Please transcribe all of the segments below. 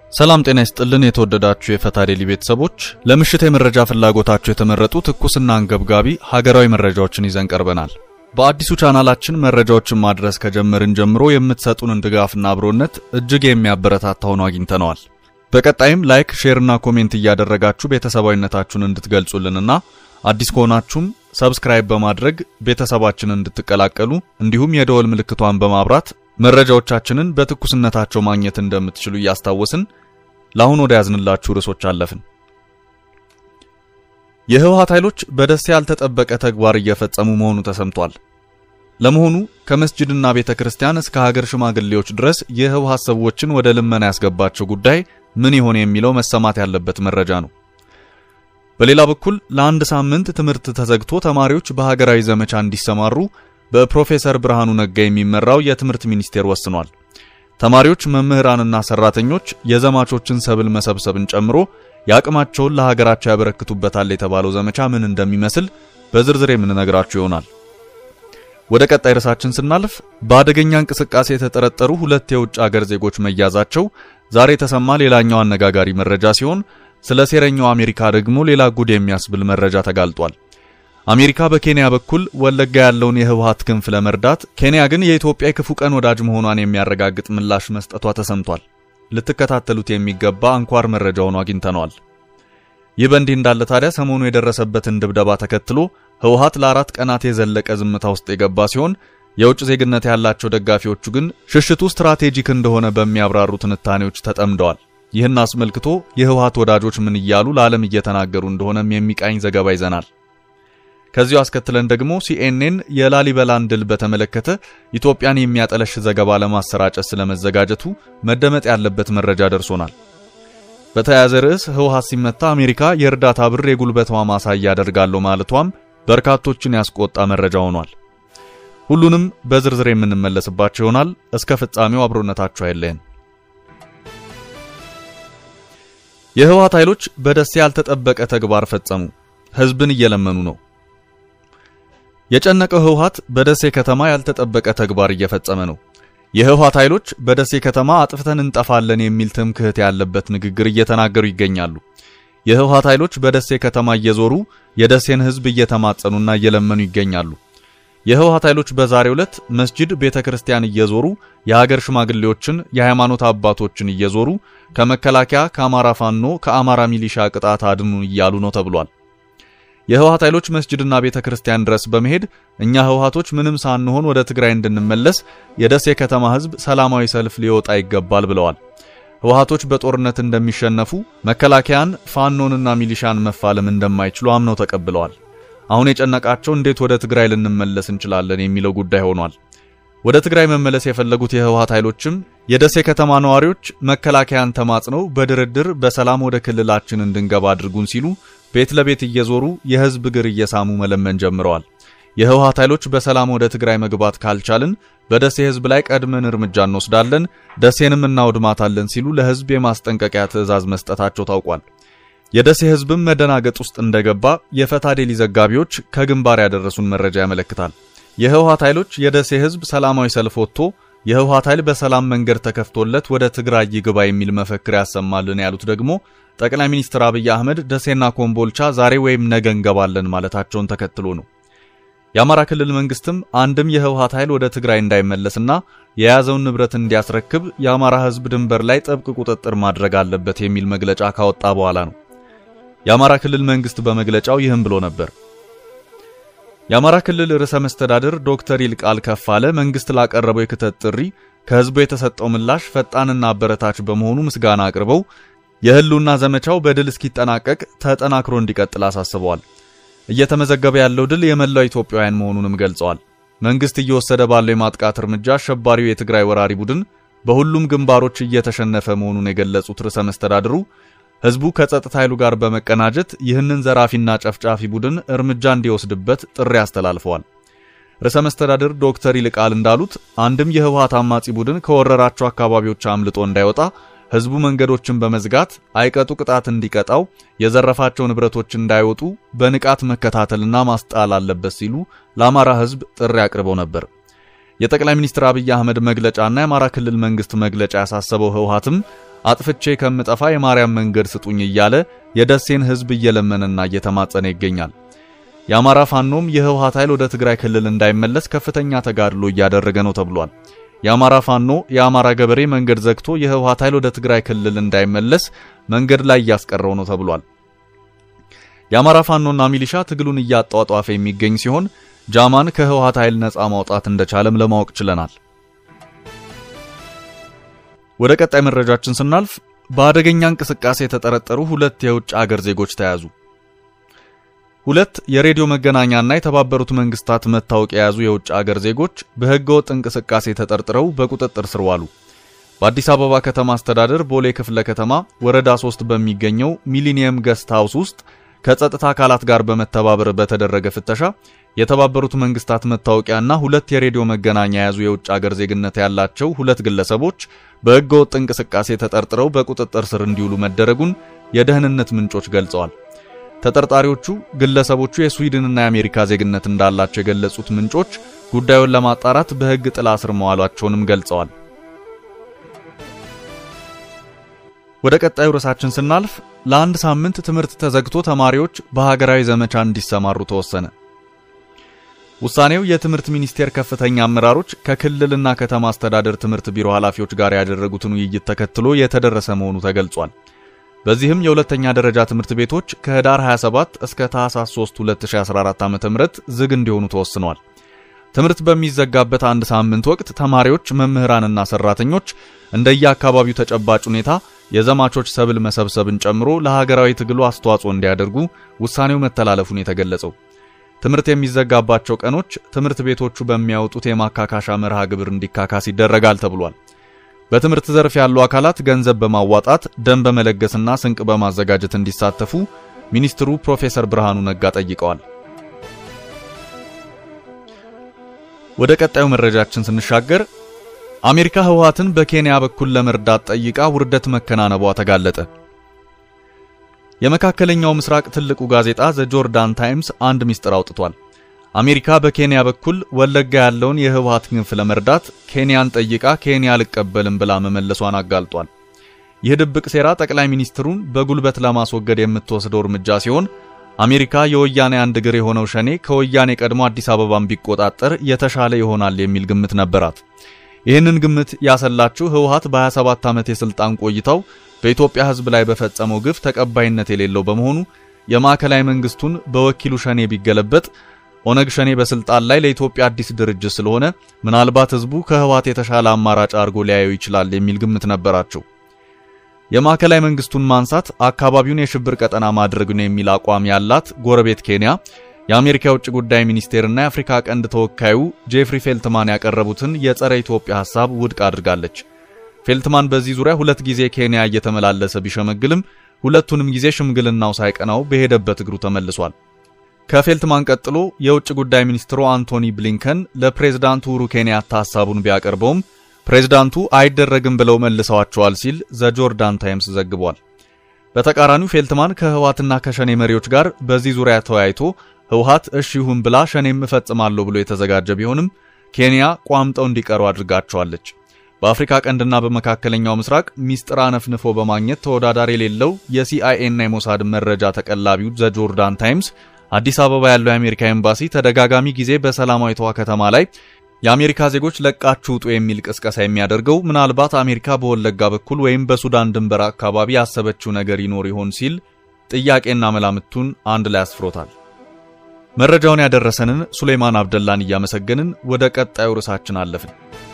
ሰላም ጤና ይስጥልን። የተወደዳችሁ የፈታ ዴሊ ቤተሰቦች ለምሽት የመረጃ ፍላጎታችሁ የተመረጡ ትኩስና አንገብጋቢ ሀገራዊ መረጃዎችን ይዘን ቀርበናል። በአዲሱ ቻናላችን መረጃዎችን ማድረስ ከጀመርን ጀምሮ የምትሰጡንን ድጋፍና አብሮነት እጅግ የሚያበረታታ ሆኖ አግኝተነዋል። በቀጣይም ላይክ፣ ሼርና ኮሜንት እያደረጋችሁ ቤተሰባዊነታችሁን እንድትገልጹልንና አዲስ ከሆናችሁም ሰብስክራይብ በማድረግ ቤተሰባችንን እንድትቀላቀሉ እንዲሁም የደወል ምልክቷን በማብራት መረጃዎቻችንን በትኩስነታቸው ማግኘት እንደምትችሉ እያስታወስን ለአሁን ወደ ያዝንላችሁ ርዕሶች አለፍን። የህወሓት ኃይሎች በደሴ ያልተጠበቀ ተግባር እየፈጸሙ መሆኑ ተሰምቷል። ለመሆኑ ከመስጂድና ቤተ ክርስቲያን እስከ ሀገር ሽማግሌዎች ድረስ የህወሓት ሰዎችን ወደ ልመና ያስገባቸው ጉዳይ ምን ይሆን የሚለው መሰማት ያለበት መረጃ ነው። በሌላ በኩል ለአንድ ሳምንት ትምህርት ተዘግቶ ተማሪዎች በሀገራዊ ዘመቻ እንዲሰማሩ በፕሮፌሰር ብርሃኑ ነጋ የሚመራው የትምህርት ሚኒስቴር ወስኗል። ተማሪዎች፣ መምህራንና ሰራተኞች የዘማቾችን ሰብል መሰብሰብን ጨምሮ የአቅማቸውን ለሀገራቸው ያበረክቱበታል የተባለው ዘመቻ ምን እንደሚመስል በዝርዝር የምንነግራችሁ ይሆናል። ወደ ቀጣይ ርዕሳችን ስናልፍ በአደገኛ እንቅስቃሴ የተጠረጠሩ ሁለት የውጭ አገር ዜጎች መያዛቸው ዛሬ የተሰማ ሌላኛው አነጋጋሪ መረጃ ሲሆን ስለ ሴረኛው አሜሪካ ደግሞ ሌላ ጉድ የሚያስብል መረጃ ተጋልጧል። አሜሪካ በኬንያ በኩል ወለጋ ያለውን የህወሓት ክንፍ ለመርዳት ኬንያ ግን የኢትዮጵያ የክፉ ቀን ወዳጅ መሆኗን የሚያረጋግጥ ምላሽ መስጠቷ ተሰምቷል። ልትከታተሉት የሚገባ አንኳር መረጃ ሆኖ አግኝተነዋል። ይህ በእንዲህ እንዳለ ታዲያ ሰሞኑ የደረሰበትን ድብደባ ተከትሎ ህወሓት ለአራት ቀናት የዘለቀ ዝምታ ውስጥ የገባ ሲሆን የውጭ ዜግነት ያላቸው ደጋፊዎቹ ግን ሽሽቱ ስትራቴጂክ እንደሆነ በሚያብራሩ ትንታኔዎች ተጠምደዋል። ይህን አስመልክቶ የህወሓት ወዳጆች ምን እያሉ ለዓለም እየተናገሩ እንደሆነም የሚቃኝ ዘገባ ይዘናል። ከዚሁ አስከትለን ደግሞ ሲኤንኤን የላሊበላን ድል በተመለከተ ኢትዮጵያን የሚያጠለሽ ዘገባ ለማሰራጨት ስለመዘጋጀቱ መደመጥ ያለበት መረጃ ደርሶናል። በተያያዘ ርዕስ ህወሓት ሲመታ አሜሪካ የእርዳታ ብር የጉልበቷ ማሳያ አደርጋለሁ ማለቷም በርካቶችን ያስቆጣ መረጃ ሆኗል። ሁሉንም በዝርዝር የምንመለስባቸው ይሆናል። እስከ ፍጻሜው አብሮነታችሁ አይለየን። የህወሓት ኃይሎች በደሴ ያልተጠበቀ ተግባር ፈጸሙ። ህዝብን እየለመኑ ነው። የጨነቀው ህወሓት በደሴ ከተማ ያልተጠበቀ ተግባር እየፈጸመ ነው። የህወሓት ኃይሎች በደሴ ከተማ አጥፍተን እንጠፋለን የሚል ትምክህት ያለበት ንግግር እየተናገሩ ይገኛሉ። የህወሓት ኃይሎች በደሴ ከተማ እየዞሩ የደሴን ህዝብ እየተማጸኑና እየለመኑ ይገኛሉ። የህወሓት ኃይሎች በዛሬው ዕለት መስጂድ፣ ቤተ ክርስቲያን እየዞሩ የሀገር ሽማግሌዎችን፣ የሃይማኖት አባቶችን እየዞሩ ከመከላከያ፣ ከአማራ ፋኖ፣ ከአማራ ሚሊሻ ቅጣት አድኑን እያሉ ነው ተብሏል። የህወሓት ኃይሎች መስጂድና ቤተ ክርስቲያን ድረስ በመሄድ እኛ ህወሓቶች ምንም ሳንሆን ወደ ትግራይ እንድንመለስ የደሴ ከተማ ህዝብ ሰላማዊ ሰልፍ ሊወጣ ይገባል ብለዋል። ህወሓቶች በጦርነት እንደሚሸነፉ፣ መከላከያን ፋኖንና ሚሊሻን መፋለም እንደማይችሉ አምነው ተቀብለዋል። አሁን የጨነቃቸው እንዴት ወደ ትግራይ ልንመለስ እንችላለን የሚለው ጉዳይ ሆኗል። ወደ ትግራይ መመለስ የፈለጉት የህወሓት ኃይሎችም የደሴ ከተማ ነዋሪዎች መከላከያን ተማጽነው በድርድር በሰላም ወደ ክልላችን እንድንገባ አድርጉን ሲሉ ቤት ለቤት እየዞሩ የህዝብ እግር እየሳሙ መለመን ጀምረዋል። የህወሓት ኃይሎች በሰላም ወደ ትግራይ መግባት ካልቻልን በደሴ ህዝብ ላይ ቀድመን እርምጃ እንወስዳለን፣ ደሴንም እናውድማታለን ሲሉ ለህዝብ የማስጠንቀቂያ ትዕዛዝ መስጠታቸው ታውቋል። የደሴ ህዝብም መደናገጥ ውስጥ እንደገባ የፈታ ዴሊ ዘጋቢዎች ከግንባር ያደረሱን መረጃ ያመለክታል። የህወሓት ኃይሎች የደሴ ህዝብ ሰላማዊ ሰልፍ ወጥቶ የህወሓት ኃይል በሰላም መንገድ ተከፍቶለት ወደ ትግራይ ይግባ የሚል መፈክር ያሰማልን ያሉት ደግሞ ጠቅላይ ሚኒስትር አብይ አህመድ ደሴና ኮምቦልቻ ዛሬ ወይም ነገ እንገባለን ማለታቸውን ተከትሎ ነው። የአማራ ክልል መንግስትም አንድም የህወሓት ኃይል ወደ ትግራይ እንዳይመለስና የያዘውን ንብረት እንዲያስረክብ የአማራ ህዝብ ድንበር ላይ ጥብቅ ቁጥጥር ማድረግ አለበት የሚል መግለጫ ካወጣ በኋላ ነው። የአማራ ክልል መንግስት በመግለጫው ይህም ብሎ ነበር። የአማራ ክልል ርዕሰ መስተዳድር ዶክተር ይልቃል ከፋለ መንግስት ላቀረበው የክተት ጥሪ ከህዝቡ የተሰጠው ምላሽ ፈጣንና አበረታች በመሆኑ ምስጋና አቅርበው የህልውና ዘመቻው በድል እስኪጠናቀቅ ተጠናክሮ እንዲቀጥል አሳስበዋል። እየተመዘገበ ያለው ድል የመላው ኢትዮጵያውያን መሆኑንም ገልጸዋል። መንግስት እየወሰደ ባለው የማጥቃት እርምጃ አሸባሪው የትግራይ ወራሪ ቡድን በሁሉም ግንባሮች እየተሸነፈ መሆኑን የገለጹት ርዕሰ መስተዳድሩ ህዝቡ ከጸጥታ ኃይሉ ጋር በመቀናጀት ይህንን ዘራፊና ጨፍጫፊ ቡድን እርምጃ እንዲወስድበት ጥሪ አስተላልፈዋል። ርዕሰ መስተዳድር ዶክተር ይልቃል እንዳሉት አንድም የህወሓት አማጺ ቡድን ከወረራቸው አካባቢዎች አምልጦ እንዳይወጣ ህዝቡ መንገዶችን በመዝጋት አይቀጡ ቅጣት እንዲቀጣው፣ የዘረፋቸው ንብረቶች እንዳይወጡ በንቃት መከታተልና ማስጣል አለበት ሲሉ ለአማራ ህዝብ ጥሪ አቅርበው ነበር። የጠቅላይ ሚኒስትር አብይ አህመድ መግለጫና የአማራ ክልል መንግስት መግለጫ ያሳሰበው ህወሓትም አጥፍቼ ከምጠፋ የማርያም መንገድ ስጡኝ እያለ የደሴን ሕዝብ እየለመነና እየተማጸነ ይገኛል። የአማራ ፋኖም የህወሓት ኃይል ወደ ትግራይ ክልል እንዳይመለስ ከፍተኛ ተጋድሎ እያደረገ ነው ተብሏል። የአማራ ፋኖ የአማራ ገበሬ መንገድ ዘግቶ የህወሓት ኃይል ወደ ትግራይ ክልል እንዳይመለስ መንገድ ላይ እያስቀረው ነው ተብሏል። የአማራ ፋኖና ሚሊሻ ትግሉን እያጧጧፈ የሚገኝ ሲሆን ጃማን ከህወሓት ኃይል ነፃ ማውጣት እንደቻለም ለማወቅ ችለናል። ወደ ቀጣይ መረጃችን ስናልፍ በአደገኛ እንቅስቃሴ የተጠረጠሩ ሁለት የውጭ አገር ዜጎች ተያዙ። ሁለት የሬዲዮ መገናኛና የተባበሩት መንግስታት መታወቂያ የያዙ የውጭ አገር ዜጎች በህገወጥ እንቅስቃሴ ተጠርጥረው በቁጥጥር ስር ዋሉ። በአዲስ አበባ ከተማ አስተዳደር ቦሌ ክፍለ ከተማ ወረዳ 3 በሚገኘው ሚሊኒየም ገስት ሃውስ ውስጥ ከጸጥታ አካላት ጋር በመተባበር በተደረገ ፍተሻ የተባበሩት መንግስታት መታወቂያና ሁለት የሬዲዮ መገናኛ የያዙ የውጭ አገር ዜግነት ያላቸው ሁለት ግለሰቦች በህገወጥ እንቅስቃሴ ተጠርጥረው በቁጥጥር ስር እንዲውሉ መደረጉን የደህንነት ምንጮች ገልጸዋል። ተጠርጣሪዎቹ ግለሰቦቹ የስዊድንና የአሜሪካ ዜግነት እንዳላቸው የገለጹት ምንጮች ጉዳዩን ለማጣራት በህግ ጥላ ስር መዋሏቸውንም ገልጸዋል። ወደ ቀጣዩ ርዕሳችን ስናልፍ ለአንድ ሳምንት ትምህርት ተዘግቶ ተማሪዎች በሀገራዊ ዘመቻ እንዲሰማሩ ተወሰነ። ውሳኔው የትምህርት ሚኒስቴር ከፍተኛ አመራሮች ከክልልና ከተማ አስተዳደር ትምህርት ቢሮ ኃላፊዎች ጋር ያደረጉትን ውይይት ተከትሎ የተደረሰ መሆኑ ተገልጿል። በዚህም የሁለተኛ ደረጃ ትምህርት ቤቶች ከህዳር 27 እስከ ታህሳስ 3 2014 ዓ.ም ዝግ እንዲሆኑ ተወስኗል። ትምህርት በሚዘጋበት አንድ ሳምንት ወቅት ተማሪዎች፣ መምህራንና ሰራተኞች እንደየአካባቢው ተጨባጭ ሁኔታ የዘማቾች ሰብል መሰብሰብን ጨምሮ ለሀገራዊ ትግሉ አስተዋጽኦ እንዲያደርጉ ውሳኔው መተላለፉን የተገለጸው ትምህርት የሚዘጋባቸው ቀኖች ትምህርት ቤቶቹ በሚያወጡት የማካካሻ መርሃ ግብር እንዲካካስ ይደረጋል ተብሏል። በትምህርት ዘርፍ ያሉ አካላት ገንዘብ በማዋጣት ደም በመለገስና ስንቅ በማዘጋጀት እንዲሳተፉ ሚኒስትሩ ፕሮፌሰር ብርሃኑ ነጋ ጠይቀዋል። ወደ ቀጣዩ መረጃችን ስንሻገር አሜሪካ ህወሓትን በኬንያ በኩል ለመርዳት ጠይቃ ውርደት መከናነቧ ተጋለጠ። የመካከለኛው ምስራቅ ትልቁ ጋዜጣ ዘ ጆርዳን ታይምስ አንድ ሚስጥር አውጥቷል። አሜሪካ በኬንያ በኩል ወለጋ ያለውን የህወሓት ክንፍ ለመርዳት ኬንያን ጠይቃ ኬንያ አልቀበልም ብላ መመለሷን አጋልጧል። ይህ ድብቅ ሴራ ጠቅላይ ሚኒስትሩን በጉልበት ለማስወገድ የምትወስደው እርምጃ ሲሆን አሜሪካ የወያኔ አንድ እግር የሆነው ሸኔ ከወያኔ ቀድሞ አዲስ አበባን ቢቆጣጠር የተሻለ ይሆናል የሚል ግምት ነበራት። ይህንን ግምት ያሰላችው ህወሓት በ27 ዓመት የስልጣን ቆይታው በኢትዮጵያ ህዝብ ላይ በፈጸመው ግፍ ተቀባይነት የሌለው በመሆኑ የማዕከላዊ መንግስቱን በወኪሉ ሸኔ ቢገለበጥ ኦነግ ሸኔ በስልጣን ላይ ለኢትዮጵያ አዲስ ድርጅት ስለሆነ ምናልባት ህዝቡ ከህወሓት የተሻለ አማራጭ አድርጎ ሊያየው ይችላል የሚል ግምት ነበራቸው። የማዕከላዊ መንግስቱን ማንሳት አካባቢውን የሽብር ቀጠና ማድረግ ነው የሚል አቋም ያላት ጎረቤት ኬንያ የአሜሪካ የውጭ ጉዳይ ሚኒስቴርና የአፍሪካ ቀንድ ተወካዩ ጄፍሪ ፌልትማን ያቀረቡትን የጸረ ኢትዮጵያ ሐሳብ ውድቅ አድርጋለች። ፌልትማን በዚህ ዙሪያ ሁለት ጊዜ ኬንያ እየተመላለሰ ቢሸመግልም ሁለቱንም ጊዜ ሽምግልናው ሳይቀናው በሄደበት እግሩ ተመልሷል። ከፌልትማን ቀጥሎ የውጭ ጉዳይ ሚኒስትሩ አንቶኒ ብሊንከን ለፕሬዝዳንቱ ኡሁሩ ኬንያታ ሐሳቡን ቢያቀርበውም ፕሬዝዳንቱ አይደረግም ብለው መልሰዋቸዋል ሲል ዘ ጆርዳን ታይምስ ዘግቧል። በተቃራኒው ፌልትማን ከህወሓትና ከሸኔ መሪዎች ጋር በዚህ ዙሪያ ተወያይቶ ህወሓት እሺ ይሁን ብላ ሸኔም እፈጽማለሁ ብሎ የተዘጋጀ ቢሆንም ኬንያ ቋምጠው እንዲቀሩ አድርጋቸዋለች። በአፍሪካ ቀንድና በመካከለኛው ምስራቅ ሚስጥር አነፍንፎ በማግኘት ተወዳዳሪ የሌለው የሲአይኤ እና የሞሳድ መረጃ ተቀላቢው ዘ ጆርዳን ታይምስ አዲስ አበባ ያለው የአሜሪካ ኤምባሲ ተደጋጋሚ ጊዜ በሰላማዊቷ ከተማ ላይ የአሜሪካ ዜጎች ለቃችሁ ውጡ የሚል ቅስቀሳ የሚያደርገው ምናልባት አሜሪካ በወለጋ በኩል ወይም በሱዳን ድንበር አካባቢ ያሰበችው ነገር ይኖር ይሆን ሲል ጥያቄና መላምቱን አንድ ላይ አስፍሮታል። መረጃውን ያደረሰንን ሱሌይማን አብደላን እያመሰገንን ወደ ቀጣዩ ርዕሳችን አለፍን።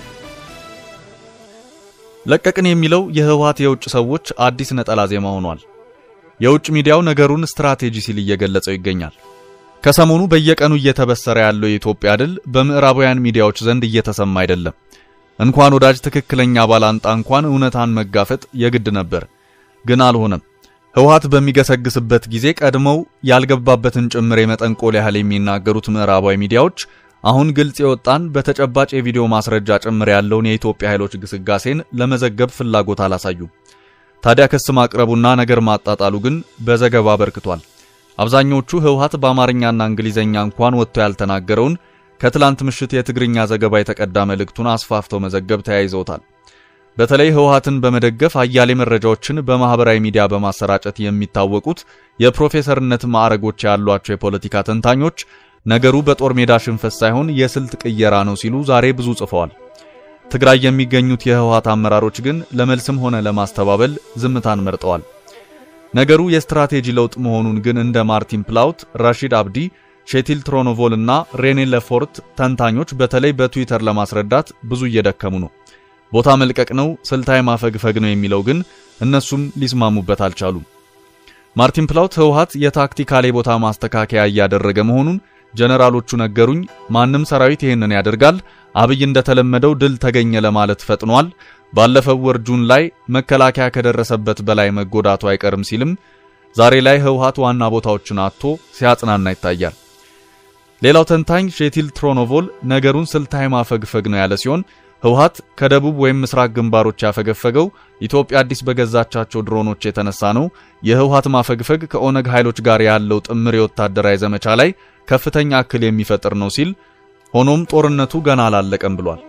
ለቀቅን የሚለው የህወሓት የውጭ ሰዎች አዲስ ነጠላ ዜማ ሆኗል። የውጭ ሚዲያው ነገሩን ስትራቴጂ ሲል እየገለጸው ይገኛል። ከሰሞኑ በየቀኑ እየተበሰረ ያለው የኢትዮጵያ ድል በምዕራባውያን ሚዲያዎች ዘንድ እየተሰማ አይደለም። እንኳን ወዳጅ ትክክለኛ ባላንጣ እንኳን እውነታን መጋፈጥ የግድ ነበር፣ ግን አልሆነም። ህወሓት በሚገሰግስበት ጊዜ ቀድመው ያልገባበትን ጭምር የመጠንቆል ያህል የሚናገሩት ምዕራባዊ ሚዲያዎች አሁን ግልጽ የወጣን በተጨባጭ የቪዲዮ ማስረጃ ጭምር ያለውን የኢትዮጵያ ኃይሎች ግስጋሴን ለመዘገብ ፍላጎት አላሳዩም። ታዲያ ክስ ማቅረቡና ነገር ማጣጣሉ ግን በዘገባ አበርክቷል። አብዛኞቹ ህወሓት በአማርኛና እንግሊዘኛ እንኳን ወጥቶ ያልተናገረውን ከትላንት ምሽት የትግርኛ ዘገባ የተቀዳ መልእክቱን አስፋፍተው መዘገብ ተያይዘውታል። በተለይ ህወሓትን በመደገፍ አያሌ መረጃዎችን በማህበራዊ ሚዲያ በማሰራጨት የሚታወቁት የፕሮፌሰርነት ማዕረጎች ያሏቸው የፖለቲካ ተንታኞች ነገሩ በጦር ሜዳ ሽንፈት ሳይሆን የስልት ቅየራ ነው ሲሉ ዛሬ ብዙ ጽፈዋል። ትግራይ የሚገኙት የህወሓት አመራሮች ግን ለመልስም ሆነ ለማስተባበል ዝምታን መርጠዋል። ነገሩ የስትራቴጂ ለውጥ መሆኑን ግን እንደ ማርቲን ፕላውት፣ ራሺድ አብዲ፣ ሼቲል ትሮኖቮል እና ሬኔ ለፎርት ተንታኞች በተለይ በትዊተር ለማስረዳት ብዙ እየደከሙ ነው። ቦታ መልቀቅ ነው፣ ስልታዊ ማፈግፈግ ነው የሚለው ግን እነሱም ሊስማሙበት አልቻሉም። ማርቲን ፕላውት ህወሓት የታክቲካል ቦታ ማስተካከያ እያደረገ መሆኑን ጀነራሎቹ ነገሩኝ። ማንም ሰራዊት ይህንን ያደርጋል። አብይ እንደተለመደው ድል ተገኘ ለማለት ፈጥኗል። ባለፈው ወር ጁን ላይ መከላከያ ከደረሰበት በላይ መጎዳቱ አይቀርም ሲልም ዛሬ ላይ ህወሓት ዋና ቦታዎችን አጥቶ ሲያጽናና ይታያል። ሌላው ተንታኝ ሼቲል ትሮኖቮል ነገሩን ስልታዊ ማፈግፈግ ነው ያለ ሲሆን ህወሓት ከደቡብ ወይም ምስራቅ ግንባሮች ያፈገፈገው ኢትዮጵያ አዲስ በገዛቻቸው ድሮኖች የተነሳ ነው። የህወሓት ማፈግፈግ ከኦነግ ኃይሎች ጋር ያለው ጥምር የወታደራዊ ዘመቻ ላይ ከፍተኛ እክል የሚፈጥር ነው ሲል ሆኖም ጦርነቱ ገና አላለቀም ብሏል።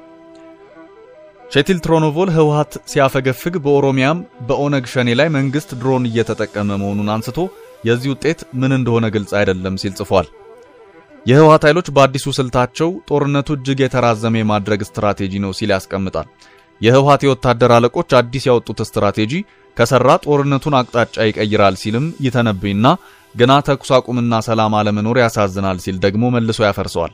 ሼቲል ትሮኖቮል ህወሓት ሲያፈገፍግ በኦሮሚያም በኦነግ ሸኔ ላይ መንግስት ድሮን እየተጠቀመ መሆኑን አንስቶ የዚህ ውጤት ምን እንደሆነ ግልጽ አይደለም ሲል ጽፏል። የህወሓት ኃይሎች በአዲሱ ስልታቸው ጦርነቱ እጅግ የተራዘመ የማድረግ ስትራቴጂ ነው ሲል ያስቀምጣል። የህወሓት የወታደር አለቆች አዲስ ያወጡት ስትራቴጂ ከሰራ ጦርነቱን አቅጣጫ ይቀይራል ሲልም ይተነብይና ገና ተኩስ አቁምና ሰላም አለመኖር ያሳዝናል ሲል ደግሞ መልሶ ያፈርሰዋል።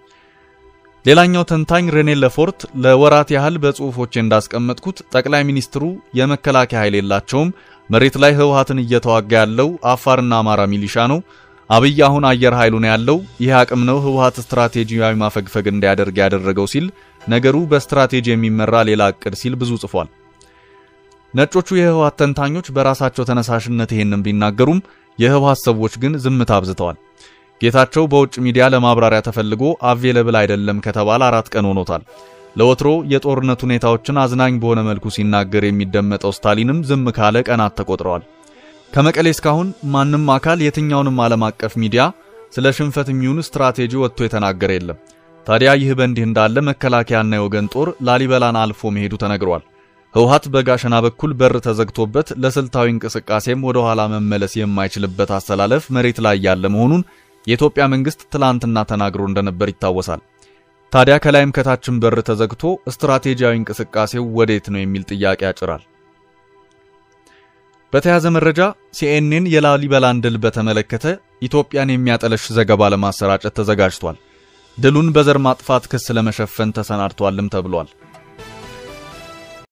ሌላኛው ተንታኝ ሬኔ ለፎርት ለወራት ያህል በጽሁፎቼ እንዳስቀመጥኩት ጠቅላይ ሚኒስትሩ የመከላከያ ኃይል የላቸውም፣ መሬት ላይ ህወሓትን እየተዋጋ ያለው አፋርና አማራ ሚሊሻ ነው አብይ አሁን አየር ኃይሉ ነው ያለው። ይህ አቅም ነው ህወሓት ስትራቴጂያዊ ማፈግፈግ እንዲያደርግ ያደረገው ሲል ነገሩ በስትራቴጂ የሚመራ ሌላ እቅድ ሲል ብዙ ጽፏል። ነጮቹ የህወሓት ተንታኞች በራሳቸው ተነሳሽነት ይሄንን ቢናገሩም የህወሓት ሰዎች ግን ዝምታ አብዝተዋል። ጌታቸው በውጭ ሚዲያ ለማብራሪያ ተፈልጎ አቬለብል አይደለም ከተባለ አራት ቀን ሆኖታል። ለወትሮ የጦርነት ሁኔታዎችን አዝናኝ በሆነ መልኩ ሲናገር የሚደመጠው ስታሊንም ዝም ካለ ቀናት ተቆጥረዋል። ከመቀሌ እስካሁን ማንም አካል የትኛውንም ዓለም አቀፍ ሚዲያ ስለ ሽንፈት የሚሆን ስትራቴጂ ወጥቶ የተናገረ የለም። ታዲያ ይህ በእንዲህ እንዳለ መከላከያና የወገን ጦር ላሊበላን አልፎ መሄዱ ተነግሯል። ህወሓት በጋሸና በኩል በር ተዘግቶበት ለስልታዊ እንቅስቃሴም ወደ ኋላ መመለስ የማይችልበት አሰላለፍ መሬት ላይ ያለ መሆኑን የኢትዮጵያ መንግስት ትላንትና ተናግሮ እንደነበር ይታወሳል። ታዲያ ከላይም ከታችም በር ተዘግቶ ስትራቴጂያዊ እንቅስቃሴው ወዴት ነው የሚል ጥያቄ ያጭራል። በተያያዘ መረጃ ሲኤንኤን የላሊበላን ድል በተመለከተ ኢትዮጵያን የሚያጠለሽ ዘገባ ለማሰራጨት ተዘጋጅቷል። ድሉን በዘር ማጥፋት ክስ ለመሸፈን ተሰናድቷልም ተብሏል።